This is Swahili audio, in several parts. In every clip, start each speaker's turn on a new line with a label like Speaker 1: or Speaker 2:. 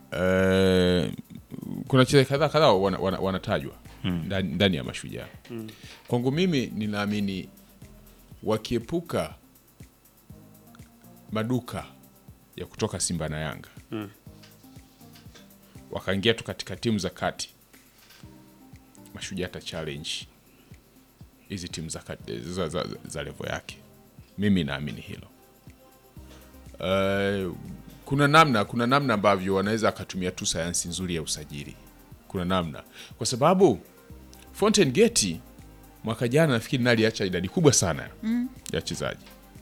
Speaker 1: eh, kuna wachezaji kadhaa kadhaa wana- wana- wanatajwa ndani ndani ya mashujaa kwangu mimi ninaamini wakiepuka maduka ya kutoka simba na yanga wakaingia tu katika timu za kati mashujaa ata challenge hizi timu za, kati- za, za, za levo yake mimi naamini hilo Eh, kuna namna kuna namna ambavyo wanaweza akatumia tu sayansi nzuri ya usajili kuna namna kwa sababu Fountain Gate mwaka jana nafikiri nali aliacha idadi kubwa sana ya wachezaji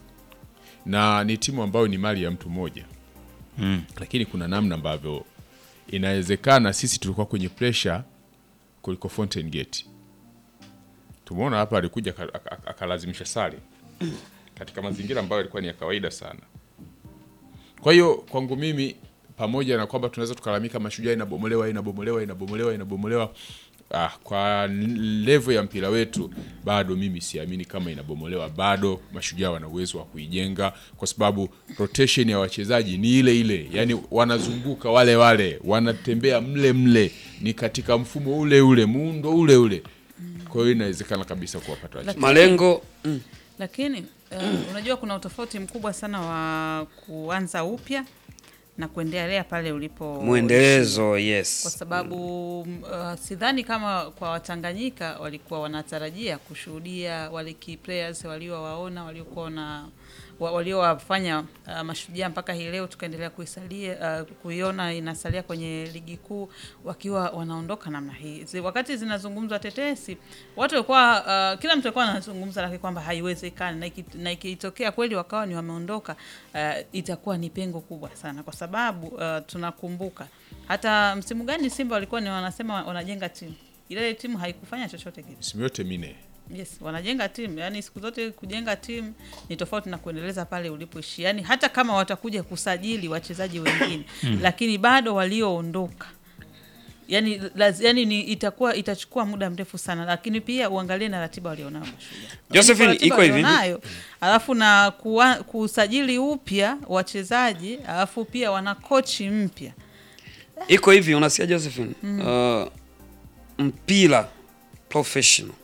Speaker 1: na ni timu ambayo ni mali ya mtu mmoja lakini kuna namna ambavyo inawezekana sisi tulikuwa kwenye pressure kuliko Fountain Gate tumeona hapa alikuja aka- aka- akalazimisha sare katika mazingira ambayo yalikuwa ni ya kawaida sana kwa hiyo kwangu mimi pamoja na kwamba tunaweza tukalamika mashujaa inabomolewa inabomolewa inabomolewa inabomolewa ah, kwa levo ya mpira wetu bado mimi siamini kama inabomolewa bado mashujaa wana uwezo wa kuijenga kwa sababu rotation ya wachezaji ni ile ile yani wanazunguka wale wale wanatembea mle mle ni katika mfumo ule ule muundo ule ule kwa hiyo inawezekana kabisa kuwapata wachezaji
Speaker 2: malengo mm.
Speaker 3: lakini uh, unajua kuna utofauti mkubwa sana wa kuanza upya na kuendelea pale ulipo
Speaker 2: mwendelezo
Speaker 3: kwa
Speaker 2: yes
Speaker 3: sababu uh, sidhani kama kwa Watanganyika walikuwa wanatarajia kushuhudia wale key players waliowaona waliokuwa na wa- waliowafanya uh, mashujaa mpaka hii leo tukaendelea kuisalia uh, kuiona inasalia kwenye ligi kuu wakiwa wanaondoka namna hii. Zi, wakati zinazungumzwa tetesi, watu walikuwa uh, kila mtu alikuwa anazungumza lakini kwamba haiwezekani, na iki- na ikitokea kweli wakawa ni wameondoka, uh, itakuwa ni pengo kubwa sana, kwa sababu uh, tunakumbuka hata msimu gani Simba walikuwa ni wanasema wanajenga timu, ile timu haikufanya chochote kile.
Speaker 1: misimu yote minne
Speaker 3: Yes, wanajenga timu. Yaani siku zote kujenga timu ni tofauti na kuendeleza pale ulipoishi. Yaani hata kama watakuja kusajili wachezaji wengine, lakini bado walioondoka yani, laz, yani ni itakuwa itachukua muda mrefu sana, lakini pia uangalie na ratiba walionayo Mashujaa.
Speaker 2: Josephine,
Speaker 3: Ratiba
Speaker 2: iko hivi.
Speaker 3: walionayo, alafu na kuwa, kusajili upya wachezaji, alafu pia wana kochi mpya.
Speaker 2: iko hivi unasikia Josephine uh, mpira professional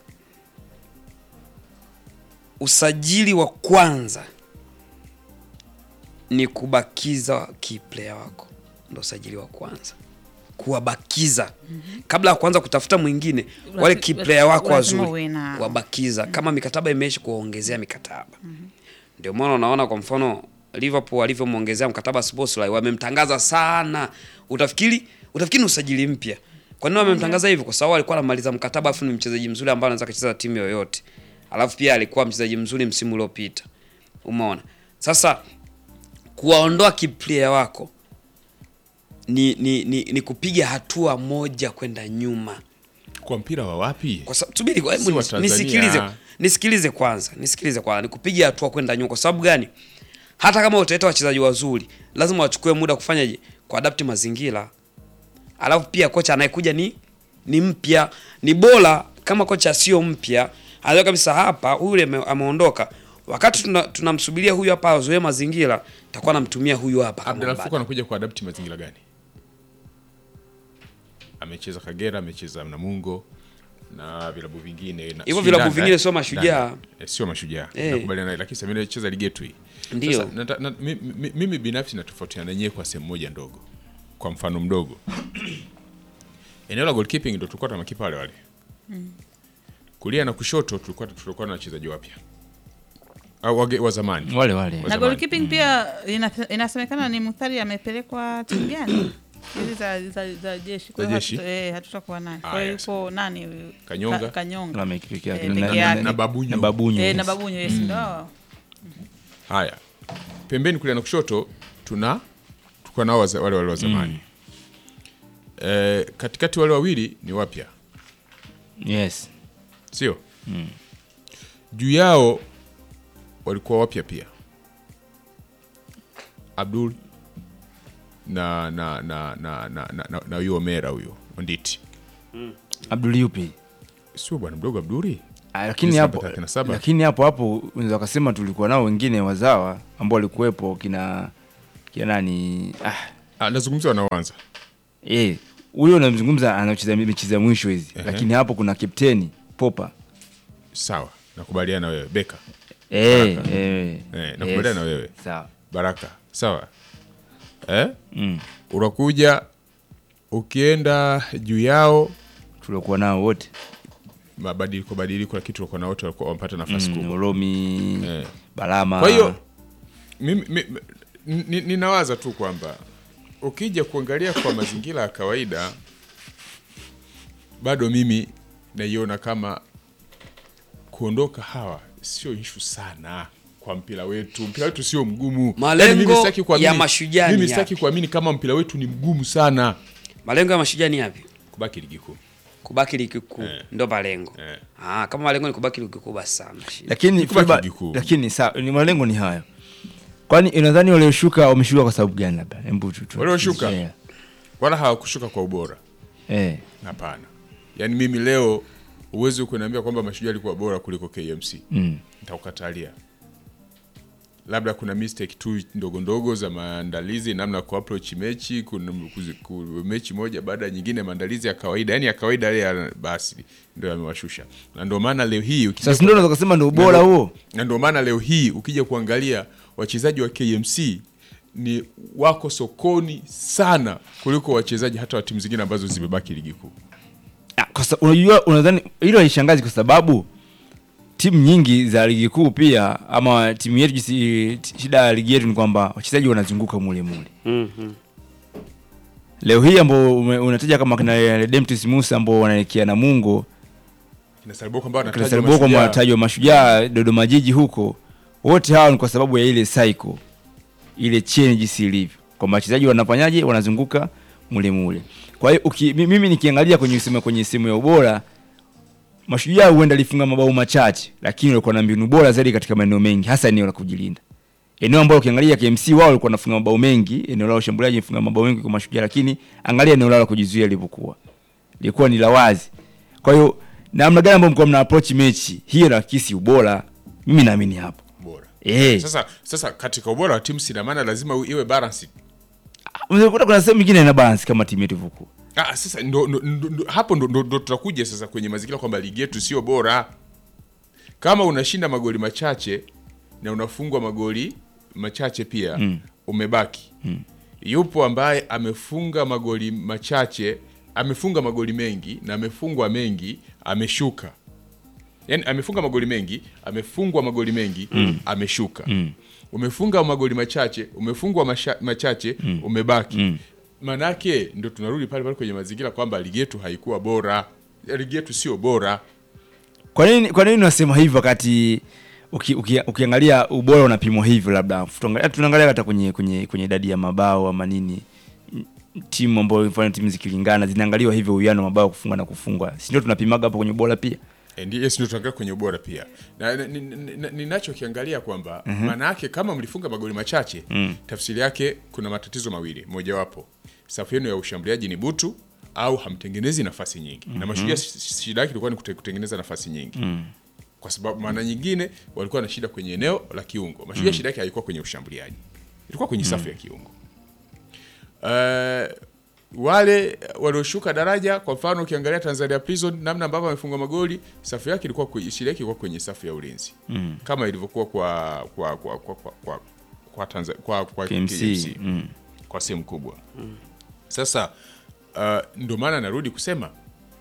Speaker 2: usajili wa kwanza ni kubakiza key player wako ndo usajili wa kwanza kuwabakiza kabla ya kuanza kutafuta mwingine wale key player wako
Speaker 3: Lazima
Speaker 2: wazuri
Speaker 3: uwe na-
Speaker 2: wabakiza kama mikataba imeisha kuwaongezea mikataba ndio maana unaona kwa mfano Liverpool alivyomwongezea mkataba Szoboszlai wamemtangaza sana, utafikiri utafikiri ni usajili mpya. Kwa nini wamemtangaza hivyo? Kwa sababu alikuwa anamaliza mkataba, afu ni mchezaji mzuri ambaye anaweza kucheza timu yoyote, alafu pia alikuwa mchezaji mzuri msimu uliopita. Umeona sasa, kuwaondoa kiplayer wako ni, ni, ni, ni kupiga hatua moja kwenda nyuma
Speaker 1: kwa mpira wa wapi
Speaker 2: kwa sababu subiri, kwa-
Speaker 1: Si
Speaker 2: hebu
Speaker 1: wa
Speaker 2: nis-
Speaker 1: Tanzania.
Speaker 2: nisikilize, nisikilize kwanza, nisikilize kwanza, nikupiga hatua kwenda nyuma. Kwa sababu gani? Hata kama utaleta wachezaji wazuri, lazima wachukue muda kufanyaje, kuadapti mazingira. Alafu pia kocha anayekuja ni ni mpya, ni bora kama kocha sio mpya, anajua kabisa hapa huyu ame- ameondoka, wakati tuna- tunamsubiria huyu hapa azoee mazingira, takuwa namtumia huyu hapa kama
Speaker 1: Abdalla Fuku
Speaker 2: mbadala.
Speaker 1: anakuja kuadapti mazingira gani? Amecheza Kagera, amecheza Namungo na vilabu vingine na-
Speaker 2: Hivyo
Speaker 1: sijui
Speaker 2: vilabu
Speaker 1: Ndanda,
Speaker 2: vingine
Speaker 1: eh?
Speaker 2: sio mashujaa.
Speaker 1: Ndanda. Eh, sio mashujaa.
Speaker 2: Eh.
Speaker 1: Nakubaliana naye lakini Samira anacheza ligi yetu hii.
Speaker 2: Ndio.
Speaker 1: Sasa, nata- na, mi- mi- mimi binafsi natofautiana nanyewe kwa sehemu moja ndogo. Kwa mfano mdogo. Eneo la goalkeeping ndio tulikuwa na makipa wale wale. Kulia na kushoto tulikuwa tulikuwa na wachezaji wapya. Au wage- wa zamani.
Speaker 4: wale wale
Speaker 3: na
Speaker 1: zamani.
Speaker 3: goalkeeping pia ina, inasemekana ni Muthari amepelekwa timu gani hizi za, za, za jeshi Kwa
Speaker 1: Za
Speaker 3: hiyo
Speaker 1: jeshi?
Speaker 3: hatu- eh, hatutakuwa naye kwa
Speaker 1: Aya,
Speaker 3: hiyo yupo nani huyu?
Speaker 1: Kanyonga?
Speaker 3: Ka, Kanyonga
Speaker 4: Wame peke yake.
Speaker 3: Eh,
Speaker 4: Na-
Speaker 3: peke
Speaker 4: na-
Speaker 3: yake.
Speaker 1: Na Babunyo.
Speaker 4: na babunyo
Speaker 3: eh,
Speaker 4: yes.
Speaker 3: na babunyo yes ndo hao.
Speaker 1: Haya, pembeni kulia na kushoto tuna tuko nao waza- wale wale wa zamani eh, katikati wale wawili ni wapya,
Speaker 4: yes
Speaker 1: sio juu yao walikuwa wapya pia, Abdul na na na na na na, na huyo Omera huyo Onditi,
Speaker 4: Abdul yupi
Speaker 1: sio bwana mdogo Abduli
Speaker 4: Ah, lakini
Speaker 1: Sisi
Speaker 4: hapo
Speaker 1: namba 37.
Speaker 4: lakini hapo hapo unaweza kusema tulikuwa nao wengine wazawa ambao walikuwepo kina kina nani ah,
Speaker 1: Ah, nazungumzia wanaoanza
Speaker 4: Eh, huyo unamzungumza anacheza mechi za mwisho hizi. Lakini hapo kuna kapteni Popa.
Speaker 1: Sawa, nakubaliana na wewe Beka
Speaker 4: Eh, eh.
Speaker 1: Eh, nakubaliana na wewe.
Speaker 4: Sawa.
Speaker 1: Baraka, sawa eh?
Speaker 4: Mm.
Speaker 1: Unakuja ukienda juu yao
Speaker 4: Tulikuwa nao wote.
Speaker 1: mabadiliko badiliko, lakini tulikuwa na wote walikuwa wamepata nafasi
Speaker 4: Mm,
Speaker 1: kubwa.
Speaker 4: Oromi,
Speaker 1: Eh.
Speaker 4: Balama.
Speaker 1: Kwa hiyo mimi- mi- mi- ni- ninawaza tu kwamba ukija kuangalia kwa mazingira ya kawaida, bado mimi naiona kama kuondoka hawa sio ishu sana kwa mpira wetu. Mpira wetu sio mgumu.
Speaker 2: Malengo
Speaker 1: Yaani mimi sitaki kuamini-
Speaker 2: ya Mashujaa ni
Speaker 1: mimi sitaki
Speaker 2: yapi?
Speaker 1: kuamini kama mpira wetu ni mgumu sana
Speaker 2: Malengo ya Mashujaa ni yapi?
Speaker 1: kubaki ligi kuu.
Speaker 2: Kubaki ligi kuu
Speaker 1: Eh.
Speaker 2: ndo malengo.
Speaker 1: Eh.
Speaker 2: Ah, kama malengo ni kubaki ligi kuu basi sana. shida.
Speaker 4: lakini
Speaker 1: Kubaki
Speaker 4: Feba-
Speaker 1: ligi kuu.
Speaker 4: lakini sawa, ni malengo ni hayo. Kwani unadhani walioshuka wameshuka kwa sababu gani labda? Hebu tu. tu-
Speaker 1: Walioshuka?
Speaker 4: Yeah.
Speaker 1: Wala hawakushuka kwa ubora.
Speaker 4: Eh.
Speaker 1: Hapana, yaani mimi leo uwezi kuniambia kwamba Mashujaa alikuwa bora kuliko KMC.
Speaker 4: Mm.
Speaker 1: Nitakukatalia. Labda kuna mistake tu ndogo ndogo za maandalizi, namna ya kuapproach mechi, kuna kuzi- ku- mechi moja baada ya nyingine, maandalizi ya kawaida, yani ya kawaida yale ya basi ndio yamewashusha, na ndio maana leo hii ukija
Speaker 4: Sasa ndio unaweza kusema ndio ubora
Speaker 1: Na ndio-
Speaker 4: huo.
Speaker 1: na ndio maana leo hii ukija kuangalia wachezaji wa KMC ni wako sokoni sana kuliko wachezaji hata wa timu zingine ambazo zimebaki ligi kuu.
Speaker 4: Ah, Kwa sababu unajua unadhani hilo haishangazi kwa sababu timu nyingi za ligi kuu pia ama timu yetu jinsi shida ya ligi yetu ni kwamba wachezaji wanazunguka mule mule.
Speaker 2: Mhm.
Speaker 4: Leo hii ambao ume- unataja kama kina Redemptus Musa ambao wanaelekea Namungo,
Speaker 1: Kina Saliboko ambao
Speaker 4: kina
Speaker 1: anatajwa
Speaker 4: Saliboko
Speaker 1: Mashujaa.
Speaker 4: wanatajwa Mashujaa, Dodoma Jiji huko, wote hawa ni kwa sababu ya ile cycle, ile chain jinsi ilivyo, kwamba wachezaji wanafanyaje, wanazunguka mule mule. Kwa hiyo uki- mi- mimi nikiangalia kwenye sema kwenye sehemu ya ubora Mashujaa huenda alifunga mabao machache, lakini walikuwa na mbinu bora zaidi katika maeneo mengi, hasa eneo la kujilinda. Eneo ambalo ukiangalia KMC wao walikuwa wanafunga mabao mengi, eneo lao shambuliaji lifunga mabao mengi kwa Mashujaa, lakini angalia eneo lao la kujizuia lilivyokuwa, lilikuwa ni la wazi. Kwa hiyo namna gani ambayo mko mna approach mechi hiyo, nakisi ubora, mimi naamini hapo
Speaker 1: bora.
Speaker 4: eh.
Speaker 1: Sasa sasa katika ubora wa timu sina maana lazima u- iwe balance.
Speaker 4: Unakuta kuna sehemu nyingine ina balance kama timu yetu ilivyokuwa.
Speaker 1: Ah, sasa ndo, ndo, ndo, ndo, hapo ndo, ndo, ndo tutakuja sasa kwenye mazingira kwamba ligi yetu sio bora. Kama unashinda magoli machache na unafungwa magoli machache pia
Speaker 4: Mm.
Speaker 1: umebaki. Yupo ambaye amefunga magoli machache, amefunga magoli mengi na amefungwa mengi, ameshuka. Yaani amefunga magoli mengi, amefungwa magoli mengi, ameshuka. Umefunga magoli machache, umefungwa masha, machache, umebaki. Manake ndo tunarudi pale pale kwenye mazingira kwamba ligi yetu haikuwa bora. Ligi yetu sio bora.
Speaker 4: Kwa nini kwa nini unasema hivyo wakati uki, uki, ukiangalia ubora unapimwa hivyo labda tuangalia tunaangalia hata kwenye kwenye kwenye idadi ya mabao ama nini m- timu ambayo mfano timu zikilingana zinaangaliwa hivyo uwiano wa mabao kufunga na kufungwa si ndio tunapimaga hapo kwenye ubora pia
Speaker 1: And yes, ndio tunaangalia kwenye ubora pia. Na na- ni- ni- ni- ninachokiangalia kwamba maana yake kama mlifunga magoli machache, tafsiri yake kuna matatizo mawili. Mojawapo, safu yenu ya ushambuliaji ni butu au hamtengenezi nafasi nyingi. Na Mashujaa sh- shida yake ilikuwa ni kute- kutengeneza nafasi nyingi. Kwa sababu maana nyingine walikuwa na shida kwenye eneo la kiungo. Mashujaa shida yake haikuwa kwenye ushambuliaji. Ilikuwa kwenye safu ya kiungo. Eh, wale walioshuka daraja, kwa mfano ukiangalia Tanzania Prison namna ambavyo wamefunga magoli, safu yake ilikuwa kwe- shida yake ilikuwa kwenye safu ya ulinzi mm. kama ilivyokuwa kwa kwa kwa kwa kwa, kwa, kwa, Tanza, kwa, kwa
Speaker 4: KMC,
Speaker 1: KMC
Speaker 4: mm.
Speaker 1: kwa sehemu kubwa sasa uh, ndio maana narudi kusema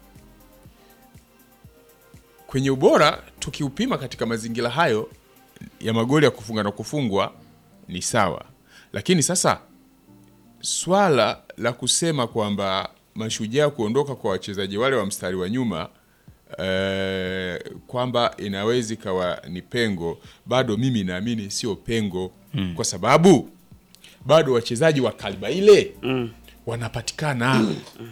Speaker 1: kwenye ubora tukiupima katika mazingira hayo ya magoli ya kufunga na kufungwa ni sawa, lakini sasa swala la kusema kwamba mashujaa kuondoka kwa wachezaji wale wa mstari wa nyuma eh, kwamba inaweza ikawa ni pengo, bado mimi naamini sio pengo mm. kwa sababu bado wachezaji wa kaliba ile mm. wanapatikana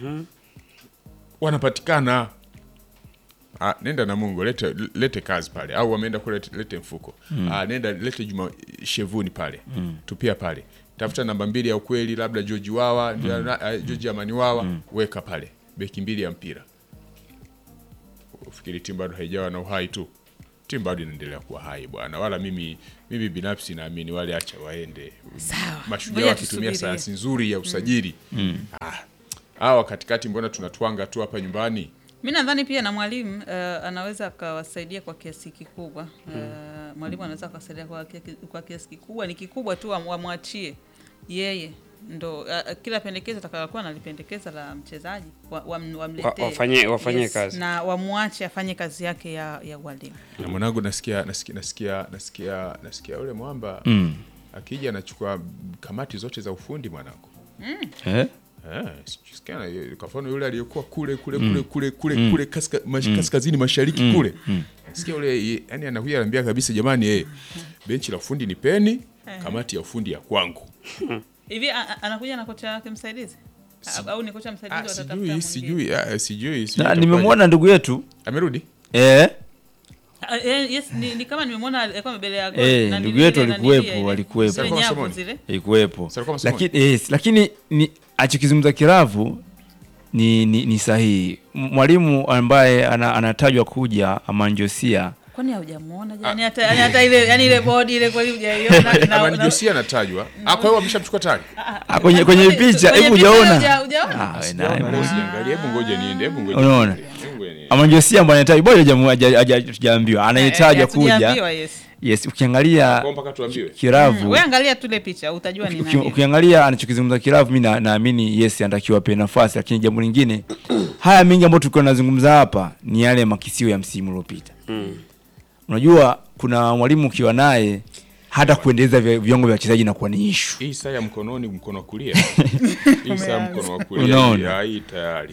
Speaker 1: wanapatikana Ah, nenda na Mungu lete, lete kazi pale au wameenda kule lete, lete mfuko mm. ah, nenda lete Juma Shevuni pale mm. tupia pale tafuta namba mbili ya ukweli labda George Wawa mm. uh, George Amani Wawa mm. weka pale beki mbili ya mpira ufikiri timu bado haijawa na uhai tu timu bado inaendelea kuwa hai bwana wala mimi mimi binafsi naamini wale acha waende
Speaker 3: Sawa.
Speaker 1: mashujaa
Speaker 3: Ngoja
Speaker 1: wakitumia
Speaker 3: tusubirie.
Speaker 1: sayansi nzuri ya usajili ah, hawa katikati mbona tunatwanga tu hapa nyumbani
Speaker 3: Mi nadhani pia na mwalimu uh, anaweza akawasaidia kwa kiasi kikubwa. Uh, mwalimu anaweza akawasaidia kwa, kia- kwa kiasi kikubwa, ni kikubwa tu wam- wamwachie yeye ndo uh, kila pendekezo atakalokuwa analipendekeza la mchezaji wa, wam, wamletee
Speaker 2: Wa- wafanye- wafanye kazi.
Speaker 3: na wamwache afanye kazi yake ya, ya ualimu.
Speaker 1: na mwanangu nasikia nasikia nasikia nasikia nasikia ule mwamba
Speaker 4: Mm.
Speaker 1: akija anachukua kamati zote za ufundi mwanangu
Speaker 4: Eh?
Speaker 1: Eh, sikia na- kwa mfano yule aliyekuwa kule kule kule kule kule kule kaska, mash, kaskazini mashariki kule sikia ule yani anakuja anambia kabisa jamani eh, benchi la ufundi ni peni kamati ya ufundi ya kwangu
Speaker 3: Hivi a- a- anakuja na kocha wake msaidizi A- au ni kocha msaidizi
Speaker 1: ah,
Speaker 3: watatafuta
Speaker 1: sijui
Speaker 3: mwingine?
Speaker 1: sijui ah, sijui sijui
Speaker 4: Na
Speaker 1: itakuwaje.
Speaker 4: nimemwona ndugu yetu
Speaker 1: amerudi
Speaker 4: eh,
Speaker 3: Ah, eh, yes, ni, ni kama nimemwona alikuwa mbele ya goli,
Speaker 4: Eh,
Speaker 3: na
Speaker 4: ndugu
Speaker 3: nili-
Speaker 4: yetu
Speaker 3: ile-
Speaker 4: alikuwepo,
Speaker 3: nili- ile-
Speaker 4: alikuwepo.
Speaker 3: zile
Speaker 1: Alikuwa
Speaker 3: nyavu
Speaker 1: masomoni?
Speaker 3: zile.
Speaker 4: ilikuwepo
Speaker 1: Sasa alikuwa masomoni?
Speaker 4: lakini, yes, lakini ni achokizungumza Kiravu ni, ni, ni sahihi. M- Mwalimu ambaye ana, anatajwa kuja Amanjosia
Speaker 3: Kwani haujamuona jani hata yani hata ile yani ile bodi ile kweli hujaiona na- na-
Speaker 1: Amani Josia anatajwa ah, kwa hiyo wameshamchukua tayari
Speaker 4: Ah, kwenye kwenye picha,
Speaker 3: kwenye
Speaker 4: hebu
Speaker 3: picha
Speaker 4: hujaona
Speaker 3: huja- hujaona?
Speaker 4: Ah, we
Speaker 1: Sijaona,
Speaker 4: naye,
Speaker 1: leo sijaangalia. hebu ngoja niende hebu ngoja
Speaker 4: Unaona?
Speaker 1: niende. Hebu ngoja niende.
Speaker 4: Amanjosia ambaye anatajwa bado hajamu- haja- haja- tujaambiwa anayetajwa
Speaker 3: Eh, hatujaambiwa,
Speaker 4: kuja
Speaker 3: yes.
Speaker 4: yes, ukiangalia
Speaker 1: Kwa mpaka tuambiwe
Speaker 4: Kiravu
Speaker 3: Wewe angalia tu ile picha utajua ni
Speaker 4: Uki-
Speaker 3: nani.
Speaker 4: ukiangalia anachokizungumza Kiravu, mi na- naamini yes, anatakiwa apewe nafasi, lakini jambo lingine, haya mengi ambayo tulikuwa tunazungumza hapa ni yale makisio ya msimu uliopita. Unajua, kuna mwalimu ukiwa naye hata kuendeleza vi- viwango vya wachezaji inakuwa ni ishu.
Speaker 1: hii saa ya mkononi mkono wa kulia hii saa mkono wa kulia
Speaker 4: Unaona?
Speaker 1: hii- hii tayari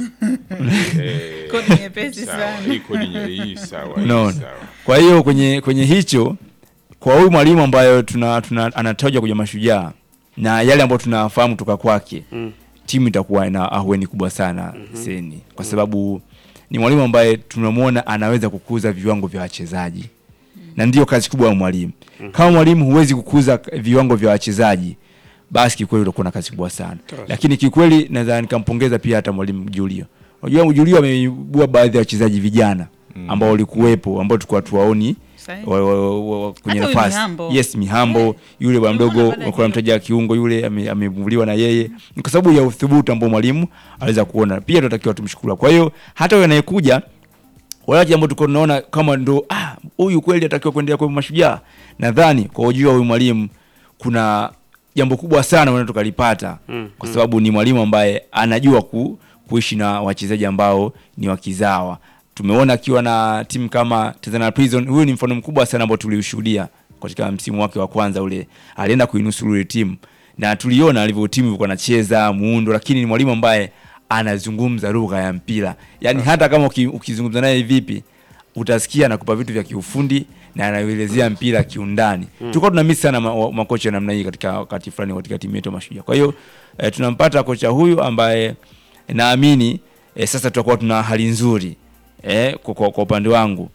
Speaker 1: Eh,
Speaker 3: Kodi nyepesi
Speaker 1: sawa,
Speaker 3: sana.
Speaker 1: hii kodi nye- hii sawa hii
Speaker 4: Unaona?
Speaker 1: sawa.
Speaker 4: Kwa hiyo kwenye kwenye hicho, kwa huyu mwalimu ambayo tuna, tuna anatajwa kuja Mashujaa na yale ambayo tunafahamu toka kwake timu itakuwa ina ahueni kubwa sana seni, kwa sababu ni mwalimu ambaye tunamwona anaweza kukuza viwango vya wachezaji na ndiyo kazi kubwa ya mwalimu. Kama mwalimu huwezi kukuza viwango vya wachezaji, basi kikweli utakuwa na kazi kubwa sana. Lakini kikweli naweza nikampongeza pia hata mwalimu Julio. Unajua Julio ameibua baadhi ya wachezaji vijana ambao walikuwepo ambao tulikuwa tuwaoni
Speaker 3: Sahihi.
Speaker 4: wa, wa, wa, wa, kwenye
Speaker 3: Hata huyu
Speaker 4: nafasi.
Speaker 3: Mihambo.
Speaker 4: Yes, Mihambo yule bwana
Speaker 3: Nimeona
Speaker 4: mdogo
Speaker 3: baada ya
Speaker 4: kwa mtaja kiungo yule ame- amevuliwa na yeye ni kwa sababu ya uthubutu ambao mwalimu aliweza kuona. Pia tunatakiwa tumshukuru. Kwa hiyo hata yule anayekuja wale ambao tuko tunaona kama ndo ah, huyu kweli atakiwa kuendelea kwa mashujaa. Nadhani kwa ujio wa huyu mwalimu kuna jambo kubwa sana unaweza tukalipata
Speaker 2: Mm,
Speaker 4: kwa sababu ni mwalimu ambaye anajua ku, kuishi na wachezaji ambao ni wakizawa. Tumeona akiwa na timu kama Tanzania Prison, huyu ni mfano mkubwa sana ambao tuliushuhudia katika msimu wake wa kwanza ule, alienda kuinusuru ile timu na tuliona alivyo timu ilikuwa anacheza muundo, lakini ni mwalimu ambaye anazungumza lugha ya mpira, yaani hata kama uki- ukizungumza naye vipi utasikia anakupa vitu vya kiufundi na anaelezea mpira kiundani. Tulikuwa tuna miss sana ma- makocha namna hii katika wakati fulani katika timu yetu ya Mashujaa. Kwa hiyo eh, tunampata kocha huyu ambaye naamini eh, sasa tutakuwa tuna hali nzuri eh, kwa, kwa, kwa upande wangu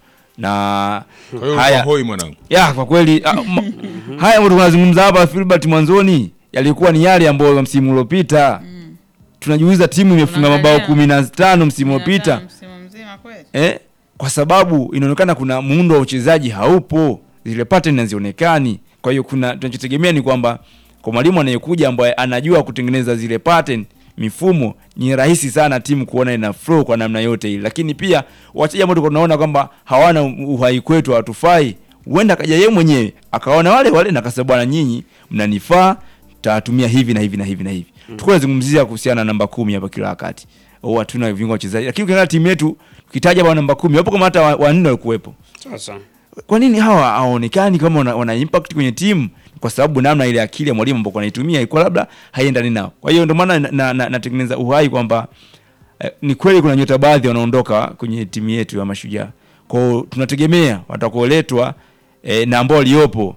Speaker 4: na
Speaker 1: kwa hiyo
Speaker 4: haya
Speaker 1: hoi mwanangu
Speaker 4: ya kwa kweli ah, ma, haya ambayo tunazungumza hapa Filbert mwanzoni yalikuwa ni yale ambayo msimu uliopita tunajiuliza timu imefunga mabao
Speaker 3: Unaangalia.
Speaker 4: kumi na tano msimu uliopita
Speaker 3: Msimu mzima kweli.
Speaker 4: eh, kwa sababu inaonekana kuna muundo wa uchezaji haupo, zile pattern hazionekani. Kwa hiyo kuna tunachotegemea ni kwamba kwa mwalimu anayekuja ambaye anajua kutengeneza zile pattern mifumo, ni rahisi sana timu kuona ina flow kwa namna yote ile. Lakini pia wachezaji ambao tulikuwa tunaona kwamba hawana uhai kwetu, hawatufai, huenda akaja yeye mwenyewe akaona wale wale na akasema, bwana, nyinyi mnanifaa, tatumia hivi na hivi na hivi na hivi. Mm. Tulikuwa tunazungumzia kuhusiana na namba kumi hapa kila wakati au hatuna viungo wachezaji, lakini ukiangalia timu yetu ukitaja bwana namba kumi wapo kama hata wa- wanne walikuwepo.
Speaker 2: Sasa
Speaker 4: Kwa nini hawa hawaonekani kama wana, wana impact kwenye timu? Kwa sababu namna ile akili ya mwalimu ambao anaitumia ilikuwa labda haiendani nao. Kwa hiyo ndio maana natengeneza na, na, natengeneza uhai kwamba eh, ni kweli kuna nyota baadhi wanaondoka kwenye timu yetu ya Mashujaa. Kwa hiyo tunategemea watakaoletwa eh, na ambao waliopo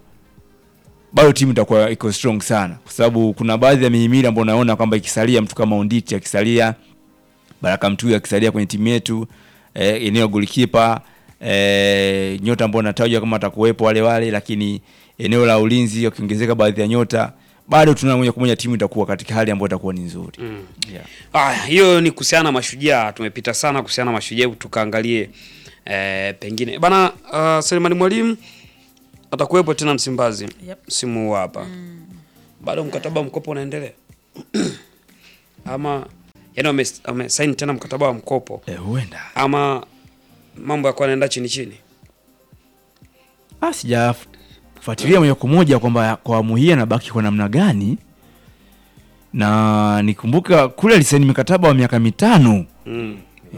Speaker 4: bado timu itakuwa iko strong sana, kwa sababu kuna baadhi ya mihimili ambayo unaona kwamba ikisalia mtu kama Onditi akisalia, Baraka Mtuyu akisalia kwenye timu yetu eh, eneo golikipa eh, nyota ambao natajwa kama atakuwepo wale wale, lakini eneo la ulinzi wakiongezeka baadhi ya nyota, bado tuna moja kwa moja timu itakuwa katika hali ambayo itakuwa ni nzuri yeah.
Speaker 2: Aya, hiyo ni kuhusiana na mashujaa. Tumepita sana kuhusiana na mashujaa, hebu tukaangalie eh, pengine bana. Uh, Selemani Mwalimu atakuwepo tena Msimbazi
Speaker 3: Yep.
Speaker 2: msimu huu hapa bado mkataba wa mkopo unaendelea ama yaani wame, wamesaini tena mkataba wa mkopo
Speaker 4: Eh, huenda
Speaker 2: ama mambo yakuwa yanaenda chini chini
Speaker 4: Ah, sijafuatilia moja kwa moja kwamba kwa awamu hii anabaki kwa namna gani, na nikumbuka kule alisaini mikataba wa miaka mitano
Speaker 2: mm.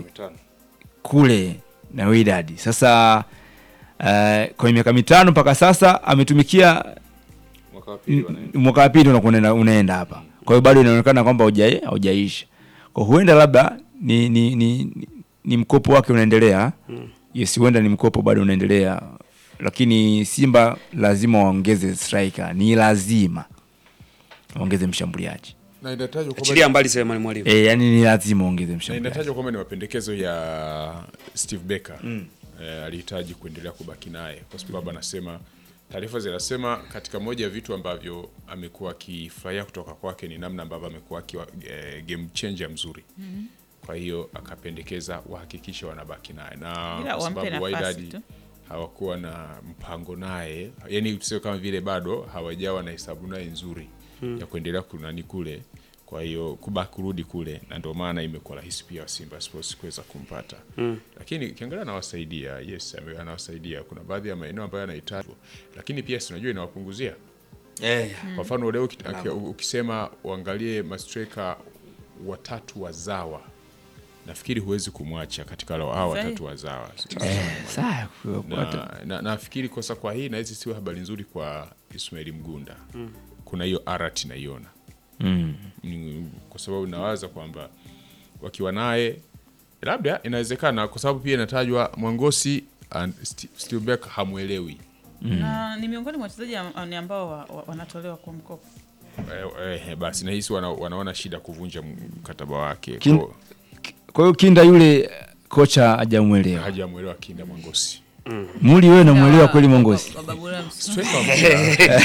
Speaker 4: kule na Wydad. Sasa uh, kwa miaka mitano mpaka sasa ametumikia
Speaker 1: Mwaka wa pili
Speaker 4: m-
Speaker 1: wanaenda.
Speaker 4: mwaka wa pili unakuwa unaenda- unaenda hapa, kwa hiyo bado inaonekana kwamba hauja- haujaisha. Kwa huenda labda ni, ni, ni, ni, ni mkopo wake unaendelea yes, huenda ni mkopo bado unaendelea, lakini Simba lazima waongeze striker, ni lazima waongeze mshambuliaji
Speaker 1: na inatajwa kwamba
Speaker 2: achilia mbali Selemani Mwalimu
Speaker 4: e, yani ni lazima waongeze
Speaker 1: na
Speaker 4: mshambuliaji.
Speaker 1: inatajwa kwamba ni mapendekezo ya Steve Becker eh, alihitaji kuendelea kubaki naye kwa sababu anasema taarifa zinasema katika moja ya vitu ambavyo amekuwa akifurahia kutoka kwake ni namna ambavyo amekuwa akiwa eh, game changer mzuri kwa hiyo akapendekeza wahakikishe wanabaki naye na
Speaker 3: Ila
Speaker 1: kwa
Speaker 3: wampe
Speaker 1: sababu
Speaker 3: nafasi
Speaker 1: Wydad
Speaker 3: tu.
Speaker 1: hawakuwa na mpango naye yani tuseme kama vile bado hawajawa na hesabu naye nzuri ya kuendelea kunani kule kwa hiyo kubaki kurudi kule na ndio maana imekuwa rahisi pia wa Simba Sports kuweza kumpata lakini ukiangalia anawasaidia yes ame- anawasaidia kuna baadhi ya maeneo ambayo anahitaji lakini pia si unajua inawapunguzia kwa mfano leo uki- aki- ukisema uangalie mastreka watatu wazawa nafikiri huwezi kumwacha katika wale hawa
Speaker 3: Sahi.
Speaker 1: watatu wazawa
Speaker 4: Sawa, kwa-
Speaker 1: na, na, nafikiri kosa kwa hii na hizi sio habari nzuri kwa Ismail Mgunda kuna hiyo arat naiona
Speaker 4: mm.
Speaker 1: Ni- kwa sababu nawaza kwamba wakiwa naye labda inawezekana kwa sababu pia inatajwa Mwangosi and St- Steelberg hamwelewi
Speaker 3: na ni miongoni mwa wachezaji am- ni ambao wa, wa, wanatolewa kwa mkopo
Speaker 1: eh, eh, basi nahisi wana, wanaona shida kuvunja mkataba wake
Speaker 4: Kin-
Speaker 1: Kwa-
Speaker 4: Kwa hiyo Kinda yule kocha hajamwelewa.
Speaker 1: hajamwelewa Kinda Mwangosi
Speaker 4: Muli wewe namwelewa kweli Mongosi?
Speaker 3: Wa- wa Babura Msu-
Speaker 1: Striker wa mpira.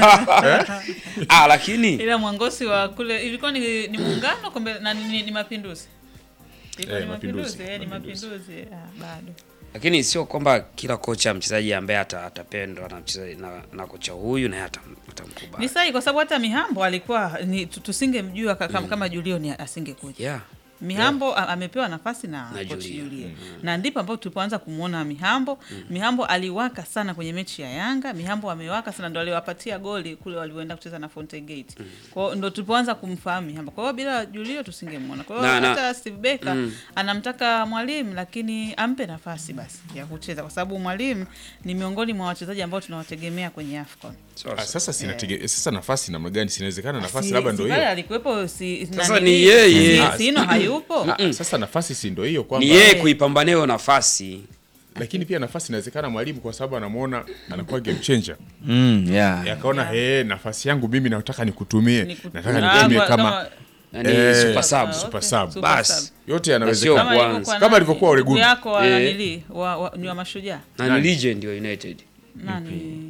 Speaker 2: ah, lakini
Speaker 3: ila mwangosi wa kule ilikuwa ni, ni muungano kombe na ni, ni, ni mapinduzi Ilikuwa
Speaker 1: Eh,
Speaker 3: ni
Speaker 1: mapinduzi,
Speaker 3: mapinduzi eh, ni
Speaker 1: mapinduzi.
Speaker 3: mapinduzi ah, bado
Speaker 2: lakini sio kwamba kila kocha mchezaji ambaye ata- atapendwa na mchezaji na, na kocha huyu naye atam- atamkubali
Speaker 3: ni sahi kwa sababu hata mihambo alikuwa ni tu- tusingemjua ka- kama, kama julio ni asingekuja
Speaker 2: yeah.
Speaker 3: Mihambo a- amepewa nafasi na,
Speaker 2: Na
Speaker 3: coach
Speaker 2: Julia.
Speaker 3: Julia. Na ndipo ambapo tulipoanza kumwona Mihambo. Mihambo aliwaka sana kwenye mechi ya Yanga. Mihambo amewaka sana ndo aliwapatia goli kule walioenda kucheza na Fountain Gate. Kwa hiyo ndo tulipoanza kumfahamu Mihambo. Kwa hiyo bila Julio tusingemwona. Kwa hiyo
Speaker 2: Na- na-
Speaker 3: hata Steve Becker anamtaka mwalimu lakini ampe nafasi basi ya kucheza kwa sababu mwalimu ni miongoni mwa wachezaji ambao tunawategemea kwenye AFCON.
Speaker 2: Sawa,
Speaker 1: Ah,
Speaker 2: sawa.
Speaker 1: sasa sinatege, sasa nafasi namna gani sinawezekana nafasi
Speaker 3: Si-
Speaker 1: labda
Speaker 3: si
Speaker 1: ndo
Speaker 3: pale
Speaker 1: hiyo
Speaker 3: alikuwepo si
Speaker 2: Sasa
Speaker 3: nanili-
Speaker 2: ni yeye.
Speaker 3: si-
Speaker 1: Ah,
Speaker 3: Sino hayupo.
Speaker 1: Ah, sasa nafasi si ndo hiyo kwamba
Speaker 2: ni yeye kuipambania hiyo nafasi
Speaker 1: lakini pia nafasi inawezekana mwalimu kwa sababu anamuona anakuwa game changer
Speaker 4: Mm, yeah.
Speaker 1: Eh, akaona hey, nafasi yangu mimi nataka nikutumie
Speaker 3: Niku-
Speaker 1: nataka
Speaker 3: Ah,
Speaker 1: nikutumie
Speaker 3: kwa-
Speaker 1: kama
Speaker 2: yani
Speaker 1: Eh,
Speaker 2: super sub
Speaker 3: Ah,
Speaker 1: super
Speaker 3: okay.
Speaker 1: sub.
Speaker 3: Super
Speaker 2: Basi.
Speaker 3: sub.
Speaker 1: yote
Speaker 2: sio
Speaker 1: yanawezekana
Speaker 2: kwanza.
Speaker 3: ilivyokuwa
Speaker 1: Kama
Speaker 3: nani?
Speaker 1: alivyokuwa Ole
Speaker 3: Ndugu
Speaker 1: Gunnar.
Speaker 3: yako wa
Speaker 2: Eh.
Speaker 3: nanili wa, wa, ni wa mashujaa
Speaker 2: na ni
Speaker 1: Nani?
Speaker 2: legend wa United
Speaker 3: nani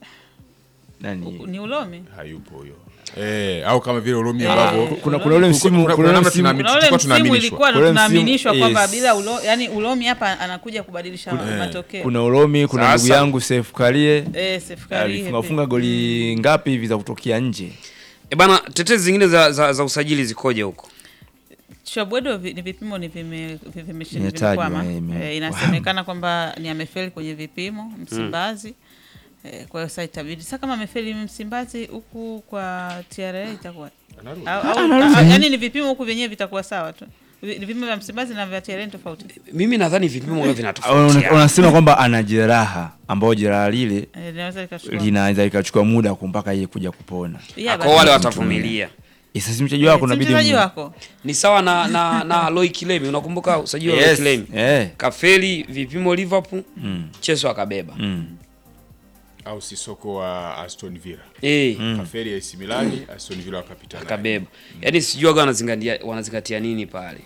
Speaker 4: Nani?
Speaker 3: ni ulomi
Speaker 1: hayupo huyo eh, au kama vile Ulomi
Speaker 3: Eh,
Speaker 1: ambavyo
Speaker 4: Kuna kuna ule msimu
Speaker 1: kuna-
Speaker 4: kuna
Speaker 1: kuna
Speaker 4: ule
Speaker 1: namna
Speaker 4: msimu
Speaker 1: tunami-
Speaker 3: kuna ule
Speaker 1: tulikuwa
Speaker 3: msimu
Speaker 1: tunaaminishwa.
Speaker 3: ilikuwa
Speaker 4: Ule msimu-
Speaker 3: tunaaminishwa kwamba
Speaker 4: yes.
Speaker 3: bila ulo, yani ulomi hapa anakuja kubadilisha matokeo
Speaker 4: kuna Ulomi, kuna
Speaker 2: Sasa.
Speaker 4: ndugu yangu Seif Karie
Speaker 3: eh, Sefkari
Speaker 4: alifunga funga goli ngapi hivi za kutokea nje?
Speaker 2: e bana tetezi zingine za, za, za usajili zikoje huko
Speaker 3: Chabwedo vi- ni vipimo ni vime- vi- vime-
Speaker 4: Imetajwa,
Speaker 3: vimekwama.
Speaker 4: eh, ime-
Speaker 3: Eh, inasemekana kwamba ni amefeli kwenye vipimo Msimbazi. Eh, kwa hiyo sasa itabidi sasa kama amefeli Msimbazi huku kwa TRA itakuwa
Speaker 1: Anarudi.
Speaker 3: au, au,
Speaker 4: anarudi.
Speaker 3: au, yani ni vipimo huku vyenyewe vitakuwa sawa tu. Vi- Vipimo vya Msimbazi na vya TRA ni tofauti.
Speaker 2: mimi nadhani vipimo huwa
Speaker 4: Una-
Speaker 2: vinatofautiana
Speaker 4: Unasema kwamba ana jeraha ambayo jeraha lile
Speaker 3: Eh, linaweza likachukua.
Speaker 4: linaweza likachukua muda mpaka yeye kuja kupona.
Speaker 3: Yeah,
Speaker 2: kwa
Speaker 3: but-
Speaker 2: wale watavumilia
Speaker 4: Eh, Sasa si mchezaji wako
Speaker 3: Si
Speaker 4: unabidi
Speaker 3: mchezaji
Speaker 4: mu-
Speaker 3: wako.
Speaker 2: ni sawa na na na Roy Kilemi unakumbuka usajili wa Roy
Speaker 4: Yes.
Speaker 2: Kilemi
Speaker 4: Eh.
Speaker 2: kafeli vipimo Liverpool
Speaker 4: Mm.
Speaker 2: Cheso akabeba
Speaker 4: Mm.
Speaker 1: au Sisoko wa Aston Villa
Speaker 2: eh
Speaker 1: kaferi ya AC Milan Aston Villa wakapita naye.
Speaker 2: akabeba yaani sijui waga wanazingatia wanazingatia nini pale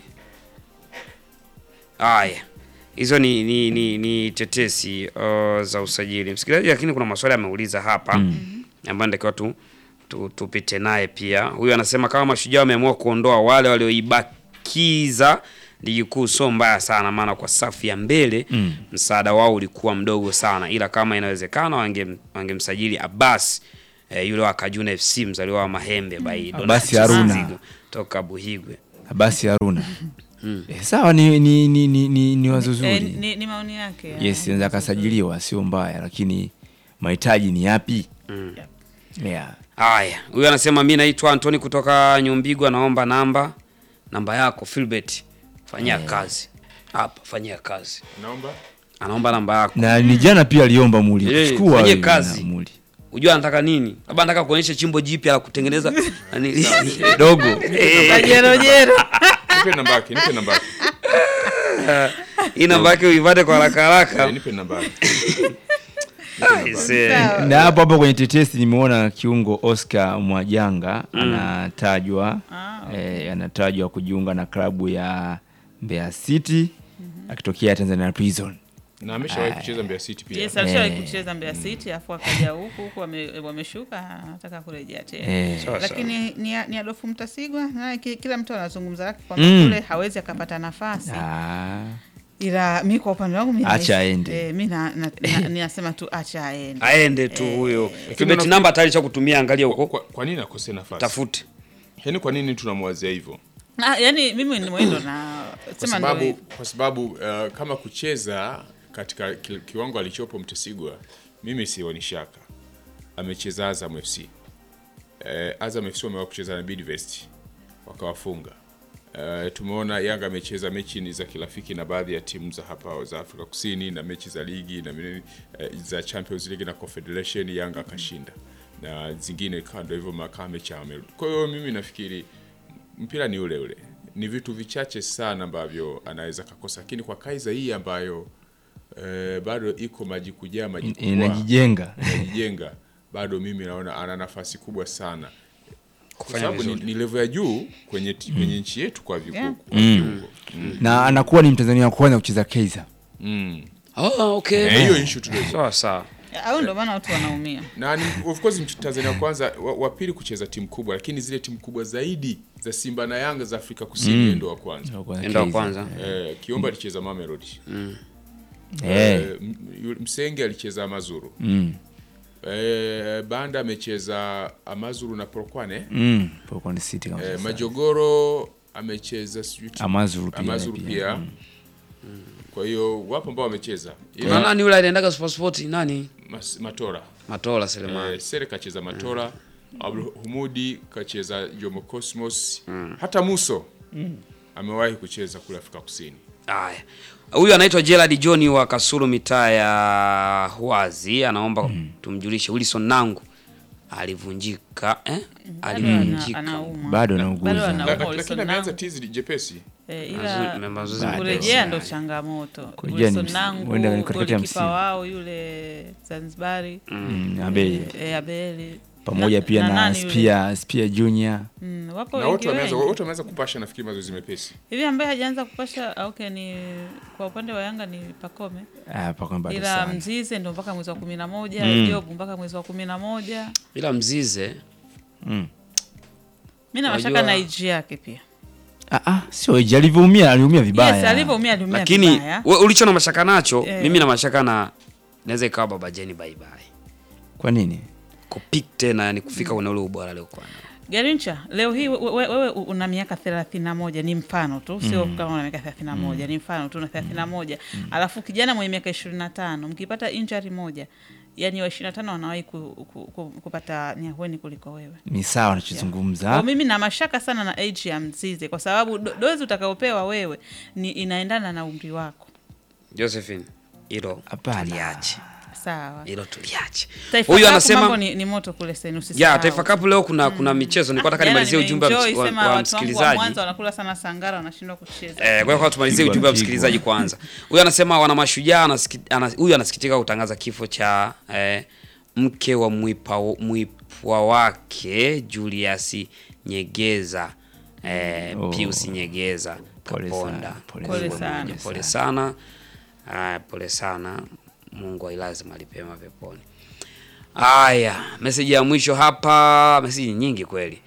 Speaker 2: haya hizo ni ni, ni, ni tetesi uh, za usajili msikilizaji lakini kuna maswali ameuliza hapa ambayo natakiwa tu, tu tupite naye pia huyu anasema kama mashujaa wameamua kuondoa wale walioibakiza ligi kuu sio mbaya sana maana kwa safu ya mbele
Speaker 4: Mm.
Speaker 2: msaada wao ulikuwa mdogo sana ila kama inawezekana wange- wangemsajili Abbas eh, yule wa Kajuna FC mzaliwa wa Mahembe by
Speaker 4: Abbas
Speaker 2: Donatus
Speaker 4: Haruna.
Speaker 2: Zigo toka Buhigwe
Speaker 4: Abasi Haruna eh, sawa ni, ni, ni, ni, ni, ni wazo zuri
Speaker 3: Eh, ni, ni maoni yake ya-
Speaker 4: yes anaweza akasajiliwa sio mbaya lakini mahitaji ni yapi yeah.
Speaker 2: Haya, huyu anasema mi naitwa Antoni kutoka Nyumbigwa, naomba namba namba yako Philbert, fanyia kazi hapa, fanyia kazi.
Speaker 1: naomba
Speaker 2: Anaomba namba yako,
Speaker 4: na ni jana pia aliomba muli
Speaker 2: Eh,
Speaker 4: kuchukua
Speaker 2: fanyie
Speaker 4: wewe
Speaker 2: kazi.
Speaker 4: na muli
Speaker 2: unajua anataka nini? Labda anataka kuonyesha chimbo jipya la kutengeneza nani
Speaker 4: dogo
Speaker 3: Kajerojero.
Speaker 1: nipe namba yake nipe namba yake
Speaker 2: hii namba yake uipate kwa haraka
Speaker 1: Eh,
Speaker 2: haraka.
Speaker 1: nipe namba yake
Speaker 2: Aise.
Speaker 3: Sawa.
Speaker 4: na hapo hapo kwenye tetesi nimeona kiungo Oscar Mwajanga anatajwa eh, anatajwa kujiunga na klabu ya Mbeya City akitokea Tanzania Prison.
Speaker 1: na ameshawahi kucheza Mbeya City pia
Speaker 3: Yes, alishawahi
Speaker 4: Eh.
Speaker 3: kucheza Mbeya City afu akaja huku huku wame- wameshuka anataka kurejea tena.
Speaker 4: Eh,
Speaker 2: Sawa, sawa.
Speaker 3: Lakini ni, ni Adolfu Mtasigwa na ki- kila mtu anazungumza lake kwamba
Speaker 4: Mm.
Speaker 3: kule hawezi akapata nafasi.
Speaker 4: ah,
Speaker 3: Ila mi kwa upande wangu mi
Speaker 4: Acha
Speaker 3: naishi-
Speaker 4: aende.
Speaker 3: Eh, mi na, na, na, ninasema tu acha aende.
Speaker 2: Aende tu huyo. Philbert
Speaker 1: unafikiri-
Speaker 2: namba tayari cha kutumia, angalia
Speaker 1: kwa,
Speaker 2: huko.
Speaker 1: kwa, kwa nini akose nafasi
Speaker 2: Tafute.
Speaker 1: yaani kwa nini tunamwazia hivyo
Speaker 3: Ah, yani mimi ni mwendo na
Speaker 1: kwa
Speaker 3: sema ndio
Speaker 1: sababu,
Speaker 3: hivyo.
Speaker 1: kwa sababu uh, kama kucheza katika ki- kiwango alichopo Mtesigwa, mimi sioni shaka. Amecheza Azam FC eh, Azam FC wamewa kucheza na Bidvest wakawafunga. Eh, tumeona Yanga amecheza mechi ni za kirafiki na baadhi ya timu za hapa za Afrika Kusini na mechi za ligi na mini, eh, za Champions League na Confederation Yanga akashinda na zingine kando hivyo makaa mechi amerudi. Kwa hiyo mimi nafikiri mpira ni ule ule, ni vitu vichache sana ambavyo anaweza kakosa, lakini kwa Kaiza hii ambayo eh, bado iko maji kujaa maji kupua,
Speaker 4: inajijenga
Speaker 1: inajijenga, bado mimi naona ana nafasi kubwa sana kwa
Speaker 2: Kufanya
Speaker 1: sababu ni,
Speaker 2: vizuri.
Speaker 1: ni level ya juu kwenye, ti- kwenye nchi yetu kwa viku-
Speaker 3: Yeah.
Speaker 1: kwa viungo.
Speaker 4: na anakuwa ni Mtanzania wa kwanza kucheza Kaizer.
Speaker 1: Mm.
Speaker 2: Ah, okay.
Speaker 1: Eh, hiyo issue tu ndio.
Speaker 2: Sawa sawa.
Speaker 3: Au ndio maana watu wanaumia.
Speaker 1: na ni, of course Mtanzania wa kwanza wa, wa pili kucheza timu kubwa, lakini zile timu kubwa zaidi za Simba na Yanga za Afrika Kusini yeye ndo wa kwanza.
Speaker 2: Enda wa kwanza.
Speaker 1: Eh, Kiomba alicheza Mamelodi.
Speaker 4: Eh,
Speaker 1: Eh, M- yule- Msenge alicheza Amazuru.
Speaker 4: mm,
Speaker 1: Eh, Banda amecheza Amazuru na Polokwane.
Speaker 4: mm, Polokwane City kama
Speaker 1: Eh,
Speaker 4: sasa.
Speaker 1: Majogoro amecheza sijui timu-
Speaker 4: Amazuru pia,
Speaker 1: Amazuru
Speaker 4: pia.
Speaker 1: pia.
Speaker 4: Mm.
Speaker 1: Kwa hiyo wapo ambao wamecheza.
Speaker 2: Na
Speaker 1: Ila
Speaker 2: nani yule aliendaga Super Sport nani?
Speaker 1: Mas- Matora.
Speaker 2: Matola Selemani.
Speaker 1: Eh, Sere kacheza Matora. Abdul Humudi kacheza Jomo Cosmos. Hata Muso amewahi kucheza kule Afrika Kusini.
Speaker 2: Haya. Huyu anaitwa Gerald John wa Kasulu mitaa ya Huazi anaomba tumjulishe Wilson Nangu alivunjika eh?
Speaker 3: Bado
Speaker 2: Alivunjika.
Speaker 3: ana- anaumwa.
Speaker 4: Bado
Speaker 3: Bado
Speaker 4: anauguza.
Speaker 3: anaumwa.
Speaker 1: La-
Speaker 3: Wilson
Speaker 1: Lakini ameanza
Speaker 3: Nangu.
Speaker 1: tizi jepesi.
Speaker 3: Eh,
Speaker 2: Mazoezi-
Speaker 3: ila
Speaker 2: mazoezi
Speaker 4: Bado.
Speaker 3: kurejea
Speaker 2: mepesi.
Speaker 3: ndo changamoto.
Speaker 4: Kurejea ni
Speaker 3: Wilson
Speaker 4: msi-
Speaker 3: Nangu
Speaker 4: huenda ni katikati ya
Speaker 3: golikipa
Speaker 4: msimu.
Speaker 3: wao yule Zanzibari
Speaker 4: Mm, Abeli
Speaker 3: eh, Abeli
Speaker 4: pamoja
Speaker 3: Na-
Speaker 4: pia na,
Speaker 3: nani yule?
Speaker 4: Spia Spia Junior
Speaker 3: Mm, wapo
Speaker 1: Na
Speaker 3: wengi
Speaker 1: wote wameanza
Speaker 3: wengi.
Speaker 1: wote wameanza kupasha nafikiri mazoezi mepesi.
Speaker 3: hivi ambaye hajaanza kupasha ah, okay, ni kwa upande wa Yanga ni Pakome,
Speaker 4: ah, paka bado
Speaker 3: ila
Speaker 4: sana.
Speaker 3: Mzize ndo mpaka mwezi wa kumi na moja
Speaker 4: Mm.
Speaker 3: Job mpaka mwezi wa kumi na moja
Speaker 2: Ila Mzize
Speaker 4: Mm.
Speaker 3: mi na
Speaker 2: Unajua-
Speaker 3: mashaka na iji yake pia
Speaker 4: Ah, ah, sio iji alivyoumia aliumia vibaya.
Speaker 3: yes, alivyoumia aliumia
Speaker 2: lakini
Speaker 3: vibaya.
Speaker 2: we- ulicho na mashaka nacho
Speaker 3: Eh.
Speaker 2: mimi na mashaka na naweza ikawa Baba Jeni bye bye.
Speaker 4: Kwa nini?
Speaker 2: Kupik tena yani kufika kwenye ule ubora aliokuwa nao.
Speaker 3: Garincha, leo hii we- we- wewe una miaka thelathini na moja ni mfano tu, sio kama una miaka thelathini na moja ni mfano tu, na thelathini na moja alafu kijana mwenye miaka ishirini na tano mkipata injury moja, yani wa ishirini na tano wanawahi ku, ku, ku, kupata nyahueni kuliko wewe.
Speaker 4: Ni sawa
Speaker 3: Kwa
Speaker 4: anachozungumza.
Speaker 3: mimi na mashaka sana na age ya Mzize kwa sababu do, dozi utakaopewa wewe ni inaendana na umri wako.
Speaker 2: Josephine, hilo
Speaker 4: Hapana.
Speaker 2: tuliache.
Speaker 3: Sawa.
Speaker 2: Hilo tuliache.
Speaker 3: Taifa
Speaker 2: Huyu
Speaker 3: Cup
Speaker 2: anasema
Speaker 3: mambo ni, ni moto kule sasa,
Speaker 2: ya
Speaker 3: usisahau.
Speaker 2: Taifa Cup leo kuna kuna michezo. Nilikuwa nataka
Speaker 3: Jana
Speaker 2: nimalizie ujumbe wa,
Speaker 3: nimeenjoy,
Speaker 2: ms- wa,
Speaker 3: sema
Speaker 2: wa
Speaker 3: watu wangu wa
Speaker 2: msikilizaji.
Speaker 3: Mwanza wanakula sana sangara wanashindwa kucheza.
Speaker 2: Eh, kwa hiyo tumalizie
Speaker 4: Pigwa
Speaker 2: ujumbe wa
Speaker 4: mpigwa.
Speaker 2: msikilizaji kwanza. Huyu anasema wana mashujaa anasiki- ana- huyu anasikitika kutangaza kifo cha eh, mke wa mwipa, mwipwa wake Julius Nyegeza eh,
Speaker 4: Oh.
Speaker 2: Pius Nyegeza
Speaker 4: Pole
Speaker 2: Kaponda.
Speaker 4: sana, pole
Speaker 3: Pole
Speaker 2: Mungu
Speaker 3: sana.
Speaker 2: amwonye, Pole sana. Ah, pole sana. Mungu ailaze mahali pema peponi. Haya, meseji ya mwisho hapa, meseji nyingi kweli.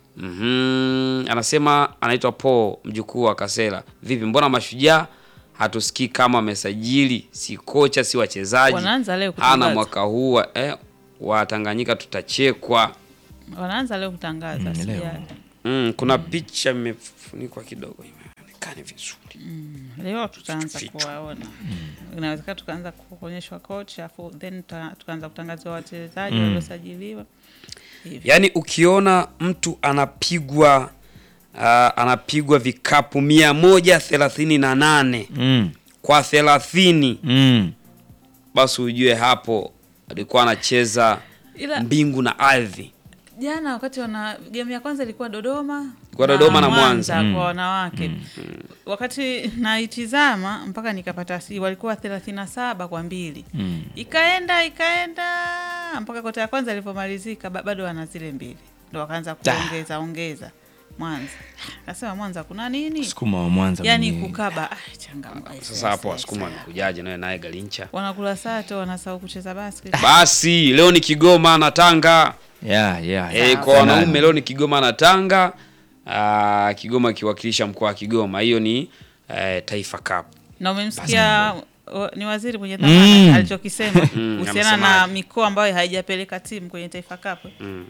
Speaker 2: Mhm, anasema anaitwa Paul mjukuu wa Kasela. Vipi, mbona mashujaa hatusikii kama amesajili si kocha si wachezaji?
Speaker 3: Wanaanza leo
Speaker 2: Ana
Speaker 3: kutangaza.
Speaker 2: mwaka huu wa- eh, wa Tanganyika tutachekwa.
Speaker 3: Wanaanza leo kutangaza
Speaker 4: Mm, leo.
Speaker 3: sijali.
Speaker 2: Mm, kuna picha imefunikwa kidogo imeonekana vizuri.
Speaker 3: Leo tutaanza
Speaker 2: Vitu.
Speaker 3: kuwaona, inawezekana tukaanza kuonyeshwa kocha afu then tuta- tukaanza kutangaziwa wachezaji waliosajiliwa hivyo.
Speaker 2: Yaani ukiona mtu anapigwa uh, anapigwa vikapu mia moja thelathini na nane
Speaker 4: mm.
Speaker 2: kwa thelathini
Speaker 4: Mm.
Speaker 2: basi ujue hapo alikuwa anacheza
Speaker 3: Ila-
Speaker 2: mbingu na ardhi.
Speaker 3: Jana wakati wana game ya kwanza ilikuwa Dodoma
Speaker 2: Ilikuwa Dodoma na Mwanza.
Speaker 3: kwa wanawake wakati naitizama mpaka nikapata si walikuwa thelathini na saba kwa mbili ikaenda ikaenda mpaka kota ya kwanza ilivyomalizika ba- bado wana zile mbili ndo wakaanza kuongeza ongeza Mwanza nasema Mwanza kuna nini
Speaker 4: sukuma wa Mwanza
Speaker 3: yani
Speaker 4: mwenyewe.
Speaker 3: kukaba ah, changamoto
Speaker 2: Sasa hapo wasukuma wamekujaje naye naye Galincha.
Speaker 3: wanakula sato wanasahau kucheza basket
Speaker 2: Basi leo ni Kigoma na Tanga.
Speaker 4: yeah, yeah,
Speaker 2: Eh,
Speaker 4: yeah.
Speaker 2: kwa wanaume leo ni Kigoma na Tanga. Ah, Kigoma ikiwakilisha mkoa wa Kigoma. Hiyo ni eh, Taifa Cup.
Speaker 3: na umemsikia wa- ni waziri mwenye dhamana
Speaker 4: Mm.
Speaker 3: alichokisema
Speaker 2: Mm,
Speaker 3: kuhusiana na
Speaker 2: amesemaje?
Speaker 3: mikoa ambayo haijapeleka timu kwenye Taifa Cup.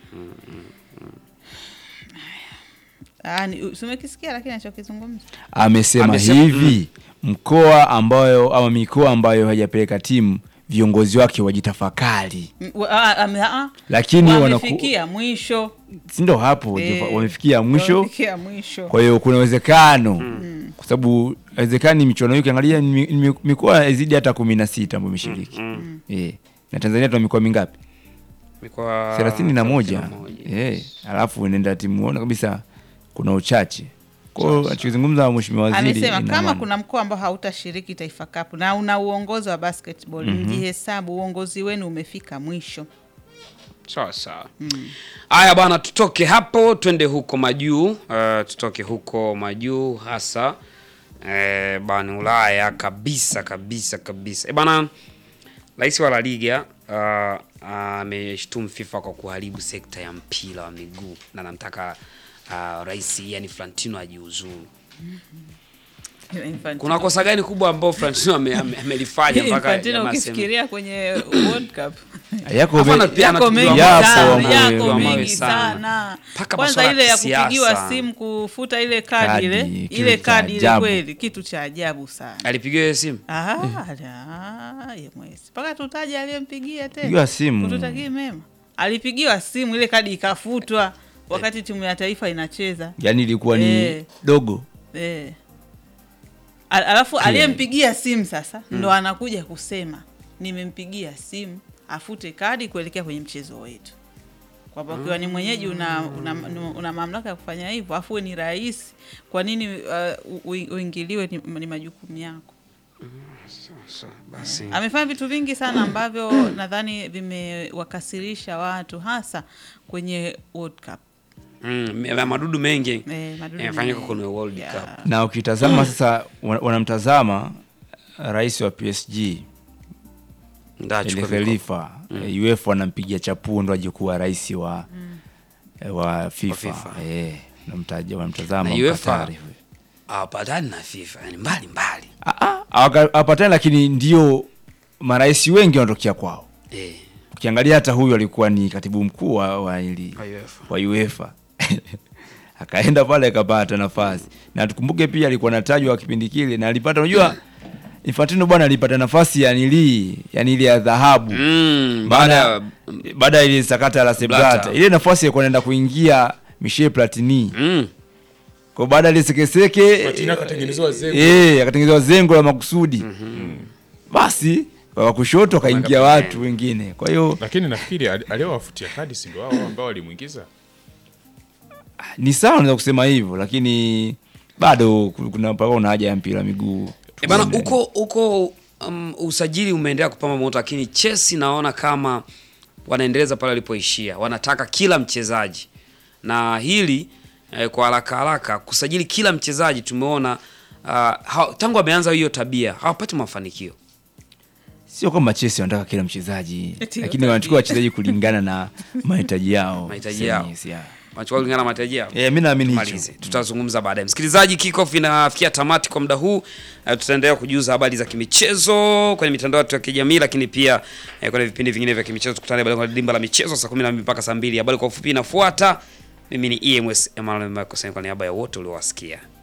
Speaker 3: Ah, ni- si umekisikia lakini alichokizungumza
Speaker 4: amesema
Speaker 2: Amesema-
Speaker 4: hivi mkoa ambayo ama mikoa ambayo haijapeleka timu viongozi wake wajitafakari
Speaker 3: Mm, wa- ah, ame- ah,
Speaker 4: lakini wanaku-
Speaker 3: wamefikia mwisho
Speaker 4: sindo hapo
Speaker 3: Eh,
Speaker 4: wajifa- wamefikia mwisho
Speaker 3: wamefikia mwisho
Speaker 4: kwa hiyo kuna uwezekano kwa sababu haiwezekani michuano hii ukiangalia ni mi- ni mikoa izidi hata kumi na sita ambayo imeshiriki Eh, na tanzania tuna mikoa mingapi
Speaker 2: Mikoa
Speaker 4: thelathini na moja
Speaker 2: 31.
Speaker 4: Eh, alafu nenda timu ona kabisa kuna uchache kwao achokizungumza mheshimiwa waziri
Speaker 3: amesema
Speaker 4: ina
Speaker 3: kama
Speaker 4: maana.
Speaker 3: kuna mkoa ambao hautashiriki Taifa Cup na una uongozi wa basketball mjihesabu uongozi wenu umefika mwisho
Speaker 2: Sawa sawa. Haya bwana, tutoke hapo twende huko majuu. Uh, tutoke huko majuu hasa eh, bani Ulaya kabisa kabisa kabisa. Eh, bana Rais wa La Liga uh, ameshtumu FIFA kwa kuharibu sekta ya mpira wa miguu na anamtaka uh, rais yani Flantino ajiuzuru.
Speaker 3: Infantino.
Speaker 2: Kuna kosa gani kubwa ambao Flantino ame- ame- amelifanya mpaka
Speaker 3: Infantino
Speaker 2: jamaa aseme-
Speaker 3: ukifikiria kwenye World Cup
Speaker 4: yako
Speaker 2: Alafu
Speaker 4: me-
Speaker 2: ana- pia
Speaker 3: yako
Speaker 2: anatupiwa
Speaker 3: mengi
Speaker 4: Yapo
Speaker 3: sana,
Speaker 4: ambayo-
Speaker 3: yako
Speaker 2: ambayo
Speaker 3: mengi
Speaker 2: sana.
Speaker 3: sana.
Speaker 2: Mpaka
Speaker 3: Kwanza
Speaker 2: masuala
Speaker 3: ile
Speaker 2: ya
Speaker 3: ya kupigiwa
Speaker 2: kisiasa.
Speaker 3: simu kufuta ile kadi
Speaker 4: Kadi,
Speaker 3: ile
Speaker 4: kitu
Speaker 3: ile
Speaker 4: cha
Speaker 3: kadi ile
Speaker 4: ajabu.
Speaker 3: kweli kitu cha ajabu sana.
Speaker 2: alipigiwa hiyo simu?
Speaker 3: Ah, ah, ye mwezi. Mpaka tutaje aliyempigia tena.
Speaker 4: Pigiwa simu.
Speaker 3: Kututakii mema. Alipigiwa simu ile kadi ikafutwa wakati timu ya taifa inacheza.
Speaker 4: yani ilikuwa ni
Speaker 3: Eh.
Speaker 4: dogo
Speaker 3: Eh. Al- Alafu aliyempigia simu sasa ndo anakuja kusema nimempigia simu afute kadi kuelekea kwenye mchezo wetu, kwamba ukiwa ni mwenyeji una, una, una mamlaka ya kufanya hivyo, afu we ni rais, kwa nini uh, u- uingiliwe? Ni, ni majukumu yako.
Speaker 2: Basi.
Speaker 3: Amefanya vitu vingi sana ambavyo nadhani vimewakasirisha watu hasa kwenye World Cup.
Speaker 2: Mm, ya madudu mengi
Speaker 3: Eh, madudu
Speaker 2: yamefanyika
Speaker 3: mengi.
Speaker 2: kwenye World
Speaker 3: Yeah.
Speaker 2: Cup.
Speaker 4: na ukitazama sasa wan- wanamtazama rais wa PSG
Speaker 2: Ndachukua mikopo.
Speaker 4: Elefelifa mm. UEFA wanampigia chapuo ndo aje kuwa rais wa wa FIFA,
Speaker 2: FIFA.
Speaker 4: Eh, wanamtaja- wanamtazama
Speaker 2: Na UEFA
Speaker 4: Mkatari huyo.
Speaker 2: hawapatani na FIFA, yani mbali mbali.
Speaker 4: Ah, ah, hawaka- hawapatani lakini ndio marais wengi wanatokea kwao
Speaker 2: Eh,
Speaker 4: ukiangalia hata huyu alikuwa ni katibu mkuu wa, wa, ili,
Speaker 2: Wa UEFA.
Speaker 4: wa UEFA akaenda pale akapata nafasi na tukumbuke pia alikuwa natajwa kipindi kile na alipata unajua Infantino bwana alipata nafasi ya nilii yani ile ya dhahabu
Speaker 2: mm,
Speaker 4: baada
Speaker 2: baada
Speaker 4: ya
Speaker 2: ya
Speaker 4: baada ya ile sakata la Seblata
Speaker 2: Blatter.
Speaker 4: ile nafasi ilikuwa inaenda kuingia Michel Platini
Speaker 2: mm,
Speaker 4: kwa baada ya ile sekeseke
Speaker 1: Platini akatengenezewa zengo.
Speaker 4: eh akatengenezewa zengo la makusudi basi kwa kushoto akaingia watu wengine kwa hiyo
Speaker 1: lakini nafikiri ali- aliyowafutia kadi si ndio wao ambao walimwingiza
Speaker 4: ni sawa unaweza kusema hivyo lakini bado ku- kuna mpaka una haja ya mpira wa miguu
Speaker 2: E bana,
Speaker 4: Tuone.
Speaker 2: huko huko um, usajili umeendelea kupamba moto, lakini Chelsea naona kama wanaendeleza pale walipoishia, wanataka kila mchezaji na hili eh, kwa haraka haraka kusajili kila mchezaji tumeona uh, ha, tangu wameanza hiyo tabia hawapati mafanikio.
Speaker 4: sio kwamba Chelsea wanataka kila mchezaji
Speaker 3: Eti
Speaker 4: lakini
Speaker 3: watajiri.
Speaker 4: wanachukua wachezaji kulingana na mahitaji yao
Speaker 2: Mahitaji yao.
Speaker 4: Yes, yeah.
Speaker 2: Wanachukua kulingana na mahitaji yao.
Speaker 4: Eh, mi naamini hicho
Speaker 2: Tumalize, tutazungumza baadaye. Msikilizaji, kickoff inafikia tamati kwa muda huu. Uh, tutaendelea kujuza habari za kimichezo kwenye mitandao yetu ya kijamii, lakini pia eh, kwenye vipindi vingine vya kimichezo. Tukutane baadaye kwa dimba la michezo saa 12 mpaka saa 2. Habari kwa ufupi inafuata. Mimi ni EMS Emmanuel Michael kwa niaba ya wote uliowasikia.